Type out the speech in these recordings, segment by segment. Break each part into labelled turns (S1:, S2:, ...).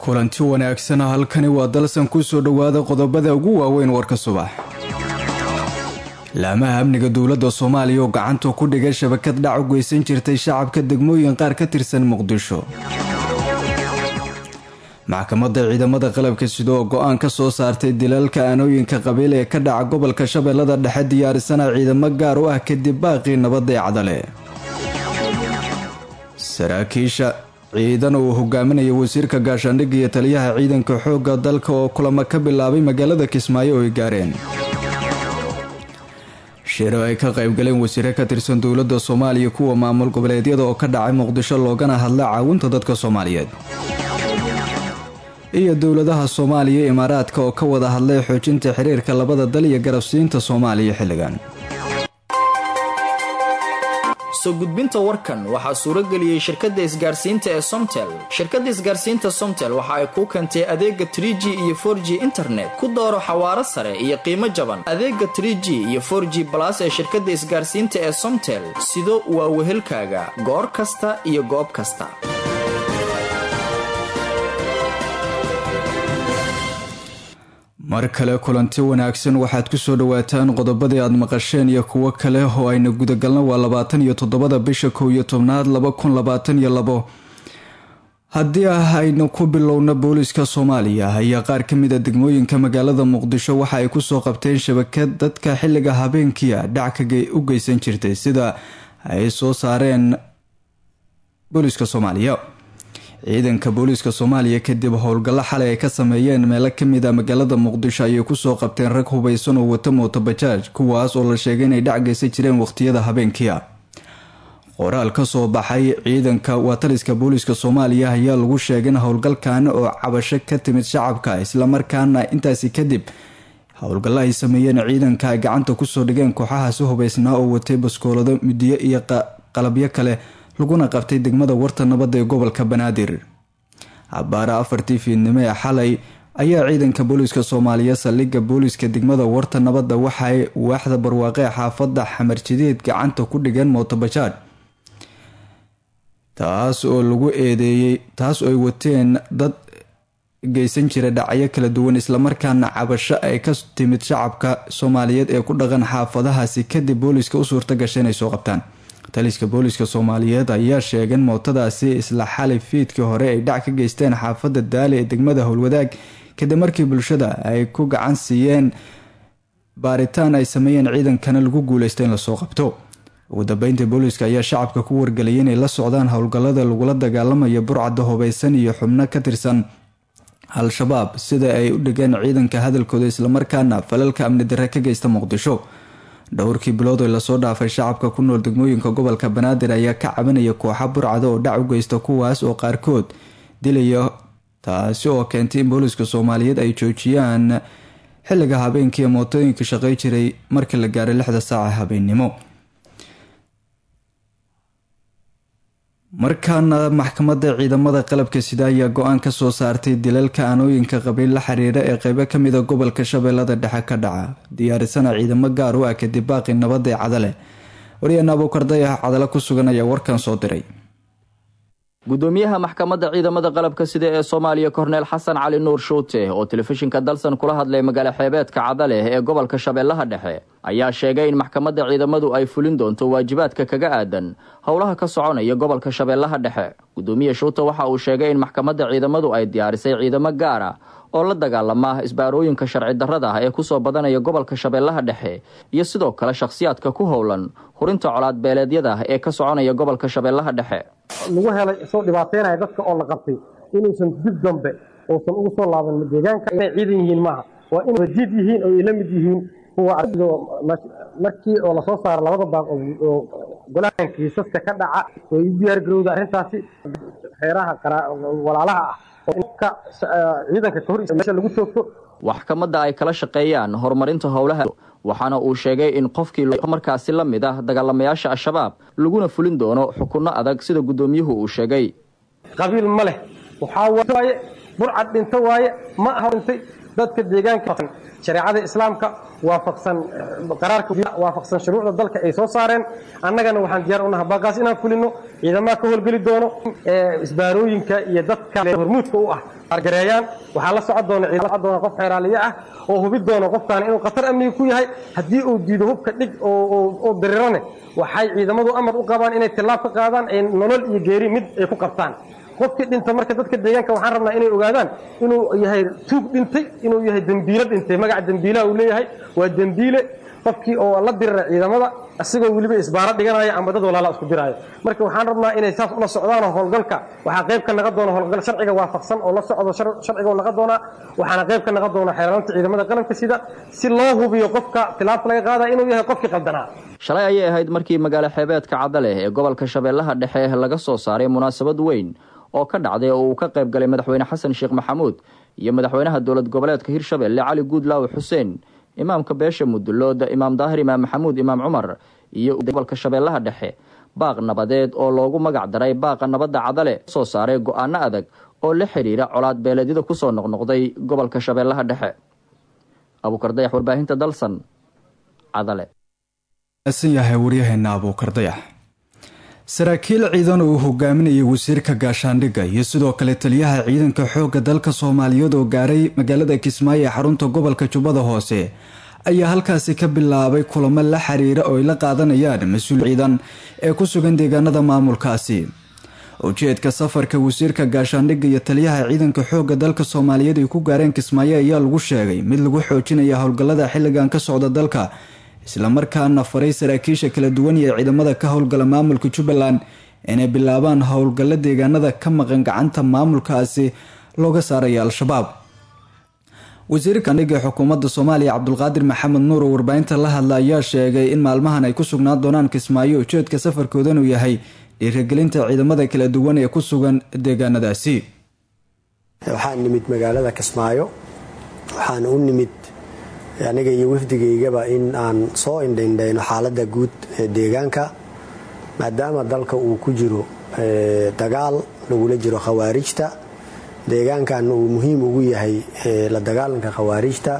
S1: kulanti wanaagsan halkani waa dalsan kusoo dhowaada qodobada ugu waaweyn warka subax laamaha amniga dowladda soomaaliya oo gacanta ku dhigay shabakad dhac u geysan jirtay shacabka degmooyin qaar ka tirsan muqdisho maxkamadda ciidamada qalabka sida oo go-aan ka soo saartay dilaalka aanooyinka qabiil ee ka dhaca gobolka shabeellada dhexe diyaarisana ciidamo gaar u ah kadib baaqii nabadda ee cadale saraakiisha ciidan uu hogaaminaya wasiirka gaashaandhigga iyo taliyaha ciidanka xoogga dalka oo kulamo ka bilaabay magaalada kismaayo oo ay gaareen shiro ay ka qaybgaleen wasiire ka tirsan dowladda soomaaliya kuwa maamul goboleedyada oo ka dhacay muqdisho loogana hadla caawinta dadka soomaaliyeed iyo dowladaha soomaaliya imaaraadka oo ka wada hadlay xoojinta xiriirka labada dal iyo garabsiinta soomaaliya xilligan
S2: soo gudbinta warkan waxaa suurageliyey shirkadda isgaarsiinta ee somtel shirkadda isgaarsiinta somtel waxa ay kuu keentay adeega trig iyo for g internet ku dooro xawaaro sare iyo qiimo jaban adeega trg iyo for g balas ee shirkadda isgaarsiinta ee somtel sido waa wehelkaaga goor kasta iyo goob kasta
S1: mar kale kulanti wanaagsan waxaad kusoo dhawaataan qodobadii aad maqasheen iyo kuwo kale oo ayna gudagalno waa labaatan iyo toddobada bisha kow iyo tobnaad laba kun labaatan iyo labo haddii ah aynu ku bilowno booliska soomaaliya ayaa qaar ka mid a degmooyinka magaalada muqdisho waxa ay kusoo qabteen shabakad dadka xilliga habeenkiia dhac ka u geysan jirtay sida ay soo saareen booliska soomaaliya ciidanka booliiska soomaaliya kadib howlgallo xalay ay ka sameeyeen meelo kamid a magaalada muqdisho ayay kusoo qabteen rag hubaysan oo wata mootobajaaj kuwaas oo la sheegay inay dhac geysan jireen waqhtiyada habeenkiia qoraal kasoo baxay ciidanka waa taliska booliiska soomaaliya ayaa lagu sheegay in howlgalkan oo cabasho ka timid shacabka islamarkaana intaasi kadib howlgallo ay sameeyeen ciidanka ay gacanta kusoo dhigeen kooxahaasi hubaysnaa oo watay baskoolado midiyo iyo qalabyo kale laguna qabtay degmada warta nabadda ee gobolka banaadir cabaara afartii fiidnimo ee xalay ayaa ciidanka booliiska soomaaliya saldhigga booliiska degmada warta nabadda waxaay waaxda barwaaqe xaafadda xamarjideed gacanta ku dhigeen mootobajaad taas oo lagu eedeeyey taas oo ay wateen dad geysan jira dhacyo kala duwan islamarkaana cabasho ay ka timid shacabka soomaaliyeed ee ku dhaqan xaafadahaasi kadib booliiska u suurta gashay inay soo qabtaan taliska booliiska soomaaliyeed ayaa sheegay in mootadaasi isla xalay fiidkii hore ay dhac ka geysteen xaafadda daali ee degmada howlwadaag kadib markii bulshada ay ku gacan siiyeen baaritaan ay sameeyeen ciidankana lagu guuleysta in lasoo qabto ugu dambeyntii booliiska ayaa shacabka ku wargeliyay inay la socdaan howlgallada lagula dagaalamayo burcadda hubaysan iyo xubno ka tirsan al-shabaab sida ay u dhigeen ciidanka hadalkooda islamarkaana falalka amni darre ka geysta muqdisho dhowrkii bilood oo lasoo dhaafay shacabka ku nool degmooyinka gobolka banaadir ayaa ka cabanaya kooxa burcada oo dhac u geysta kuwaas oo qaarkood dilaya taasi oo keentay in booliiska soomaaliyeed ay joojiyaan xilliga habeenkii mootooyinka shaqey jiray markii la gaaray lixda saaca habeennimo markaana maxkamadda ciidamada qalabka sida ayaa go-aan ka soo saartay dilalka aanooyinka qabiil la xiriira ee qeybo kamida gobolka shabeellada dhexe ka dhaca diyaarisana ciidamo gaar u ah kadib baaqi nabadda ee cadale waryaana abuukarday ah cadale ku sugan ayaa warkan soo diray
S2: gudoomiyaha maxkamadda ciidamada qalabka sida ee soomaaliya korneel xasan cali nuur shuute oo telefishinka dalsan kula hadlay magaalo xeebeedka cadale ee gobolka shabeellaha dhexe ayaa sheegay in maxkamadda ciidamadu ay fulin doonto waajibaadka kaga aadan howlaha ka soconaya gobolka shabeellaha dhexe gudoomiye shuute waxa uu sheegay in maxkamadda ciidamadu ay diyaarisay ciidamo gaar ah oo la dagaalama isbaarooyinka sharci darrada ah ee kusoo badanaya gobolka shabeellaha dhexe iyo sidoo kale shakhsiyaadka ku howlan hurinta colaad beeleedyada ee ka soconaya gobolka shabeellaha dhexe
S3: lagu helay isoo dhibaateynaya dadka oo la qabtay inuusan dib dambe uusan ugu soo laaban deegaanka inay ciidan yihiin maaha waa in wajiid yihiin oo ay la mid yihiin kuwa markii oo lasoo saaro labada baaq oo golahan kiisaska ka dhaca way u diyaar garowda arrintaasi xeeraha walaalaha ah ciidanka kahor meesha lagu toogto
S2: maxkamadda ay kala shaqeeyaan horumarinta howlaha waxaana uu sheegay in qofkii markaasi la mid ah dagaalamayaasha al-shabaab laguna fulin doono xukunno adag sida guddoomiyuhu uu sheegay
S3: qabiil ma leh waxaa waaye burcad dhinto waaye ma aha dhintay dadka deegaanka shareecada islaamka waafaqsan qaraarka waafaqsan shuruucda dalka ay soo saareen annagana waxaan diyaar unaha baaqaas inaan fulino ciidamaha ka howlgeli doono isbaarooyinka iyo dadka hormuudka u ah gareeyaan waxaa la socon doona ciidan doona qof xeeraaliye ah oo hubi doona qofkaan inuu khatar amniga ku yahay haddii uu diido hubka dhig oo darirane waxay ciidamadu amar u qabaan inay tillaab ka qaadaan ay nolol iyo geeri mid ay ku qabtaan qofkii dhinta marka dadka deegaanka waxaan rabnaa inay ogaadaan inuu yahay tuug dhintay inuu yahay dembiilo dhintay magaca dembiilaha uu leeyahay waa dembiile qofkii oo la dirira ciidamada isagoo weliba isbaaro dhiganaya ama dad walaala isku diraayo marka waxaan rabnaa inay saas ula socdaan howlgalka waxaa qayb ka naqa doona howlgal sharciga waafaqsan oo la socdo sharciga oo naqa doonaa waxaana qayb ka naqa doona xeelanta ciidamada qaranka sida si loo hubiyo qofka tilaabta laga qaada inuu yahay qofkii qaldanaa
S2: shalay ayay ahayd markii magaalo xeebeedka cadaleh ee gobolka shabeellaha dhexe laga soo saaray munaasabad weyn oo ka dhacday oo uu ka qayb galay madaxweyne xasan sheekh maxamuud iyo madaxweynaha dowlad goboleedka hirshabelle cali guudlaawe xuseen imaamka beesha mudulooda imaam daahir imaam maxamuud imaam cumar iyo gobolka shabeellaha dhexe baaq nabadeed oo loogu magac daray baaqa nabadda cadale soo saaray go-aano adag oo la xidhiira colaad beeleedyada kusoo noqnoqday gobolka shabeellaha dhexe abuukardayax warbaahinta dalsan cadale
S1: yahay waryaheena abuukardayax saraakiil ciidan uu hogaaminayay wasiirka gaashaandhigga iyo sidoo kale taliyaha ciidanka xoogga dalka soomaaliyeed oo gaaray magaalada kismaayo ee xarunta gobolka jubbada hoose ayaa halkaasi ka bilaabay kulamo la xiriira oo ay la qaadanayaan mas-uul ciidan ee ku sugan deegaanada maamulkaasi ujeedka safarka wasiirka gaashaandhigga iyo taliyaha ciidanka xoogga dalka soomaaliyeed ay ku gaareen kismaayo ayaa lagu sheegay mid lagu xoojinaya howlgallada xilligan ka socda dalka islamarkaana faray saraakiisha kala duwan iyo ciidamada ka howlgala maamulka jubbaland inay bilaabaan howlgallo deegaanada ka maqan gacanta maamulkaasi looga saaraya al-shabaab wasiirka andhigga xukuumadda soomaaliya cabdulqaadir maxamed nuur oo warbaahinta la hadla ayaa sheegay in maalmahan ay ku sugnaan doonaan kismaayo ujeedka safarkoodan uu yahay dhiirigelinta ciidamada kala duwan ee ku sugan deegaanadaasi
S4: waxaan nimid magaalada kismaayo waxaan u nimid aniga iyo wafdigaygaba in aan soo indhaindhayno xaaladda guud ee deegaanka maadaama dalka uu ku jiro dagaal lagula jiro khawaarijta deegaankan uu muhiim ugu yahay la dagaalanka khawaarijta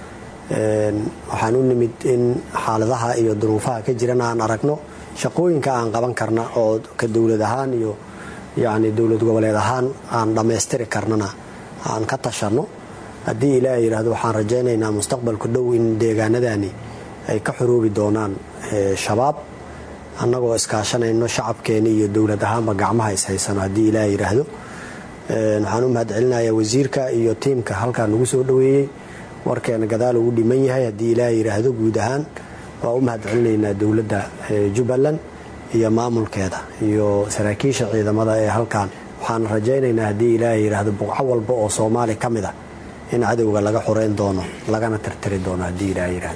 S4: waxaan u nimid in xaaladaha iyo duruufaha ka jirana aan aragno shaqooyinka aan qaban karna oo ka dowlad ahaan iyo yacni dowlad goboleed ahaan aan dhammaystiri karnana aan ka tashanno haddii ilaaha yidhaahdo waxaan rajaynaynaa mustaqbalku dhow in deegaanadani ay ka xoroobi doonaan shabaab annagoo iskaashanayno shacabkeena iyo dowlad ahaanba gacmaha ishaysano haddii ilaaha yidhaahdo waxaan u mahad celinayaa wasiirka iyo tiimka halkaa nagu soo dhoweeyey warkeena gadaal ugu dhiman yahay haddii ilaaha yidhaahdo guud ahaan waa u mahad celinaynaa dowladda jubbaland iyo maamulkeeda iyo saraakiisha ciidamada ee halkan waxaan rajaynaynaa haddii ilaaha yidhaahdo buqco walba oo soomaali ka mid ah in cadowga laga xoreyn doono lagana tirtiri doono haddii ilaaha yidhaahdo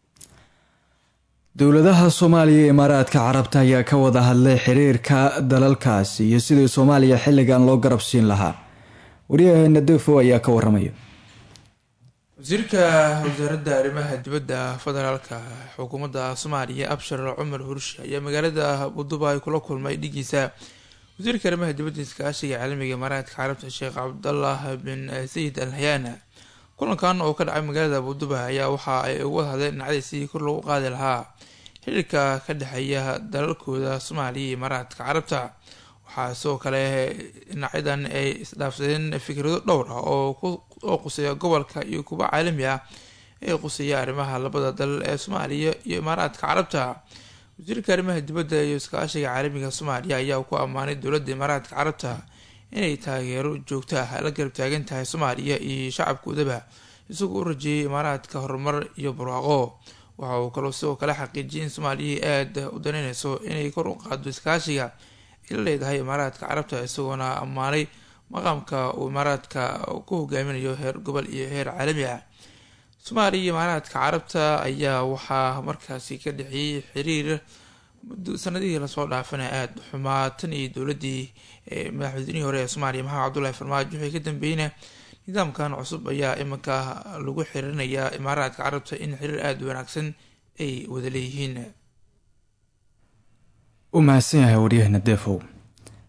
S1: dowladaha soomaaliya ee imaaraadka carabta ayaa ka wada hadlay xiriirka dalalkaasi iyo sidii soomaaliya xilligan loo garab siin lahaa waryaheena defo ayaa ka waramaya
S5: wasiirka wasaaradda arrimaha dibadda federaalka xukuumadda soomaaliya abshar cumar hurshi ayaa magaalada abudubai kula kulmay dhigiisa wasiirka arrimaha dibadda iskaashiga caalamiga imaaraadka carabta sheekh cabdallah bin sayid al hayaana kulankan oo ka dhacay magaalada abudubai ayaa waxa ay uga hadleen dhinacdii sidii kor loogu qaadi lahaa xiriirka ka dhexeeya dalalkooda soomaaliya iyo imaaraadka carabta waxaa sidoo kale dhinacyadan ay isdhaafsadeen fikrado dhowr ah oo quseeya gobolka iyo kuwa caalami ah ee quseeya arrimaha labada dal ee soomaaliya iyo imaaraadka carabta wasiirka arrimaha dibadda iyo iskaashiga caalamiga soomaaliya ayaa ku ammaanay dowladda imaaraadka carabta inay taageero joogto ah la garab taagan tahay soomaaliya iyo shacabkoodaba isagoo u rajeeyay imaaraadka horumar iyo barwaaqo waxa uu kaloo sidoo kale xaqiijiyay in soomaaliya aada u daneyneyso inay kor u qaado iskaashiga ay la leedahay imaaraadka carabta isagoona ammaanay maqaamka uu imaaraadka ku hogaaminayo heer gobol iyo heer caalami ah soomaaliya iyo imaaraadka carabta ayaa waxaa markaasi ka dhexeeyey xiriir sanadihii lasoo dhaafana aada xumaa tan iyo dowladii madaxweynihii hore ee soomaaliya maxamed cabdullahi farmaajo wixii ka dambeeyna nidaamkan cusub ayaa iminka lagu xiriirinayaa imaaraadka carabta in xiriir aada wanaagsan ay wada leeyihiin
S1: u mahadsan yahay waryaheena defow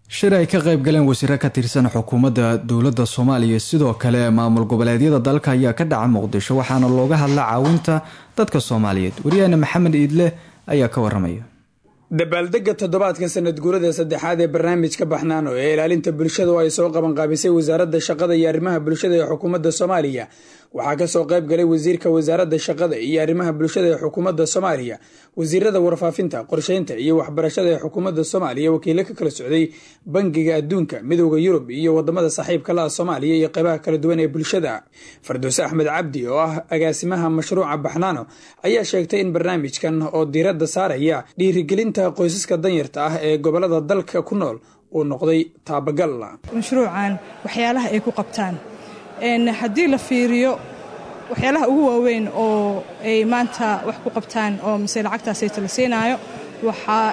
S1: shir ay ka qayb galeen wasiiro ka tirsan xukuumadda dowladda soomaaliya sidoo kale maamul goboleedyada dalka ayaa ka dhaca muqdisho waxaana looga hadla caawinta dadka soomaaliyeed wariyaheena maxamed iidle ayaa ka waramaya
S6: dabaaldega toddobaadka sanad guurada saddexaad ee barnaamijka baxnaano ee ilaalinta bulshada oo ay soo qabanqaabisay wasaaradda shaqada iyo arrimaha bulshada ee xukuumadda soomaaliya waxaa kasoo qayb galay wasiirka wasaaradda shaqada iyo arrimaha bulshada ee xukuumadda soomaaliya wasiirada warfaafinta qorsheynta iyo waxbarashada ee xukuumadda soomaaliya wakiilo ka kala socday bangiga adduunka midooda yurub iyo wadamada saaxiibka la ah soomaaliya iyo qeybaha kala duwan ee bulshada farduuse axmed cabdi oo ah agaasimaha mashruuca baxnaano ayaa sheegtay in barnaamijkan oo diiradda saaraya dhiirigelinta qoysaska danyarta ah ee gobolada dalka ku nool uu noqday taabagal
S7: mashruucan waxyaalaha ay ku qabtaan haddii la fiiriyo waxyaalaha ugu waaweyn oo ay maanta wax ku qabtaan oo mise lacagtaasayta la siinaayo waxaa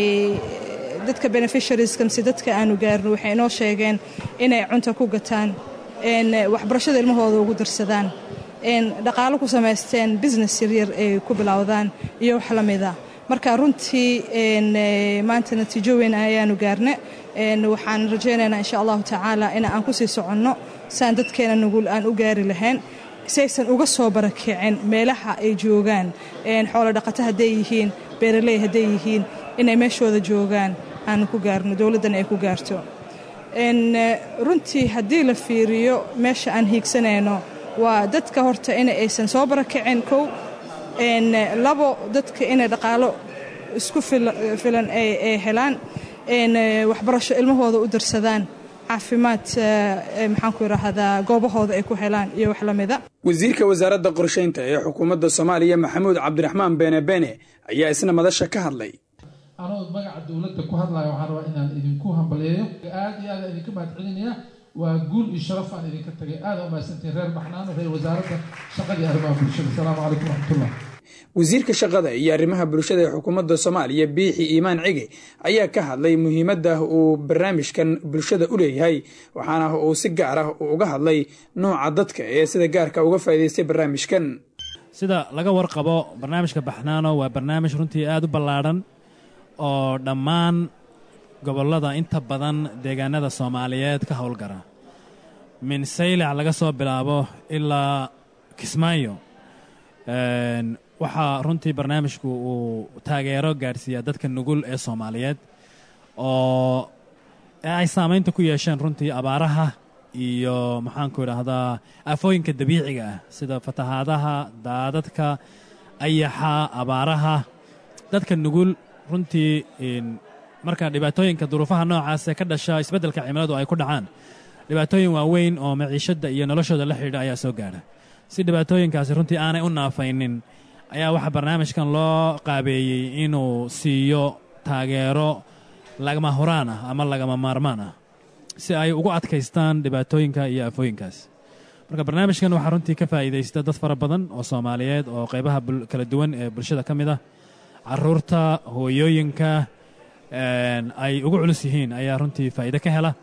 S7: dadka beneficiarieska mise dadka aanu gaarno waxay inoo sheegeen inay cunta ku gataan waxbarashada ilmahooda ugu darsadaan dhaqaalo ku samaysteen business yaryar ay ku bilowdaan iyo wax la mida marka runtii maanta natiijo weyn ayaanu gaarne waxaan rajaynaynaa insha allahu tacaala in aan ku sii soconno saan dadkeena nugul aan u gaari lahayn saysan uga soo barakicin meelaha ay joogaan xoolo dhaqato hadday yihiin beeraley hadday yihiin inay meeshooda joogaan aanu ku gaarno dowladdana ay ku gaarto runtii haddii la fiiriyo meesha aan hiigsanayno waa dadka horta in aysan soo barakicin kow labo dadka inay dhaqaalo isku filan ay helaan waxbarasho ilmahooda u darsadaan caafimaad maxaan ku idhaahdaa goobahooda ay ku helaan iyo wax la mida
S6: wasiirka wasaaradda qorsheynta ee xukuumadda soomaaliya maxamuud cabdiraxmaan beene beene ayaa isna madasha ka hadlay
S8: anoo magaca dowladda ku hadlaya waxaan rabaa inaan idinku hambaleeyo aad iyo aad idinka mahadcelinaya waa guul iyo sharaf aan idinka tagay aada umahadsantiin reer baxnaano reer wasaaradda shaqada iyo arrimaha bulshada asalaamu calaykum waraxmatullah
S6: wasiirka shaqada iyo arrimaha bulshada ee xukuumadda soomaaliya biixi iimaan cige ayaa ka hadlay muhiimadda uu barnaamijkan bulshada u leeyahay waxaana uu si gaar ah uga hadlay nooca dadka ee sida gaarka uga faa'iidaystay barnaamijkan
S9: sida laga warqabo barnaamijka baxnaano waa barnaamij runtii aada u ballaadhan oo dhammaan gobollada inta badan deegaanada soomaaliyeed ka howlgara min saylac laga soo bilaabo ilaa kismaayo waxaa runtii barnaamijku uu taageero gaadhsiiyaa dadka nugul ee soomaaliyeed oo ay saamaynta ku yeesheen runtii abaaraha iyo maxaanku idhaahdaa aafooyinka dabiiciga ah sida fatahaadaha daadadka ayaxa abaaraha dadka nugul runtii marka dhibaatooyinka duruufaha noocaasee ka dhasha isbeddelka cimiladu ay ku dhacaan dhibaatooyin waaweyn oo maciishadda iyo noloshooda la xidhiidha ayaa soo gaadha si dhibaatooyinkaasi runtii aanay u naafaynin ayaa waxaa barnaamijkan loo qaabeeyey inuu siiyo taageero lagama huraan ah ama lagama maarmaan ah si ay ugu adkaystaan dhibaatooyinka iyo aafooyinkaas marka barnaamijkan waxaa runtii ka faa'iidaysta dad fara badan oo soomaaliyeed oo qaybaha kala duwan ee bulshada ka mid ah caruurta hooyooyinka ay ugu culus yihiin ayaa runtii faa'iide ka hela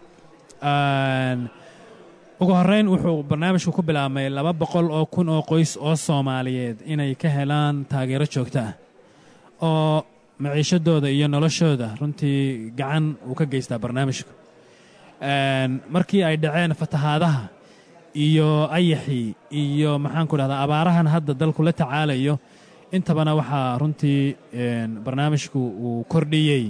S9: ugu horrayn wuxuu barnaamijku ku bilaabmay laba boqol oo kun oo qoys oo soomaaliyeed inay ka helaan taageero joogto ah oo maciishadooda iyo noloshooda runtii gacan uu ka geystaa barnaamijku markii ay dhaceen fatahaadaha iyo ayaxii iyo maxaanku dhahdaa abaarahan hadda dalku la tacaalayo intabana waxaa runtii barnaamijku uu kordhiyey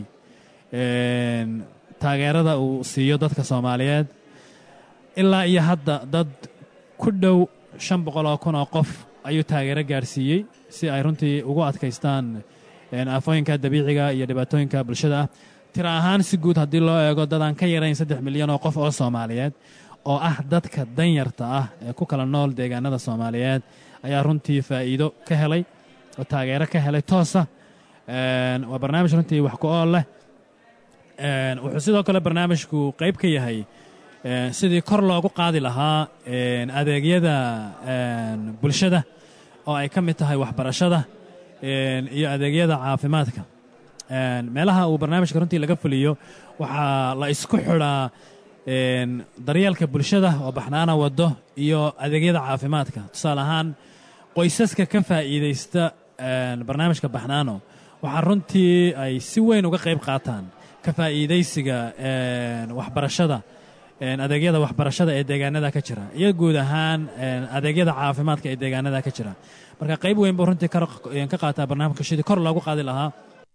S9: taageerada uu siiyo dadka soomaaliyeed ilaa iyo hadda dad ku dhow shan boqol oo kun oo qof ayuu taageero gaadhsiiyey si ay runtii ugu adkaystaan aafooyinka dabiiciga iyo dhibaatooyinka bulshada ah tira ahaan si guud haddii loo eego dadaan ka yarayn saddex milyan oo qof oo soomaaliyeed oo ah dadka danyarta ah ee ku kala nool deegaanada soomaaliyeed ayaa runtii faa'iido ka helay oo taageero ka helay toosa waa barnaamij runtii wax ku ool leh wuxuu sidoo kale barnaamijku qayb ka yahay sidii kor loogu qaadi lahaa adeegyada bulshada oo ay ka mid tahay waxbarashada iyo adeegyada caafimaadka meelaha uu barnaamijka runtii laga fuliyo waxaa la isku xidhaa daryeelka bulshada oo baxnaana waddo iyo adeegyada caafimaadka tusaale ahaan qoysaska ka faa'iidaysta barnaamijka baxnaano waxaa runtii ay si weyn uga qayb qaataan ka faa'iidaysiga waxbarashada adeegyada waxbarashada ee deegaanada ka jira iyo guud ahaan adeegyada caafimaadka ee deegaanada ka jira marka qayb weyn buu runtii ka qaataa barnaamijka sidii kor loogu qaadi lahaa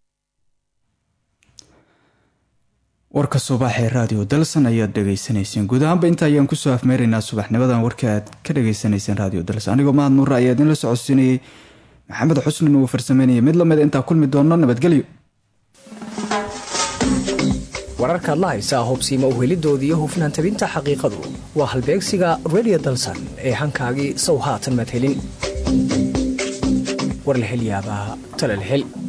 S1: warka subaxee raadiyo dalsan ayaad dhegaysanayseen guud ahaanba inta ayaan kusoo afmeeraynaa subaxnimadan warka aad ka dhegaysanayseen raadiyo dalsan anigoo mahad nuura ayaa idinla socodsiinayey maxamed xusnin uu farsameynayay mid lamid intaa kulmi doono nabadgelyo
S10: wararkaad la haysaa hubsiima uhelidooda iyo hufnaan tabinta xaqiiqadu waa halbeegsiga redio dalsan ee hankaagii sow haatan madhelin war la hel yaabaa talal hel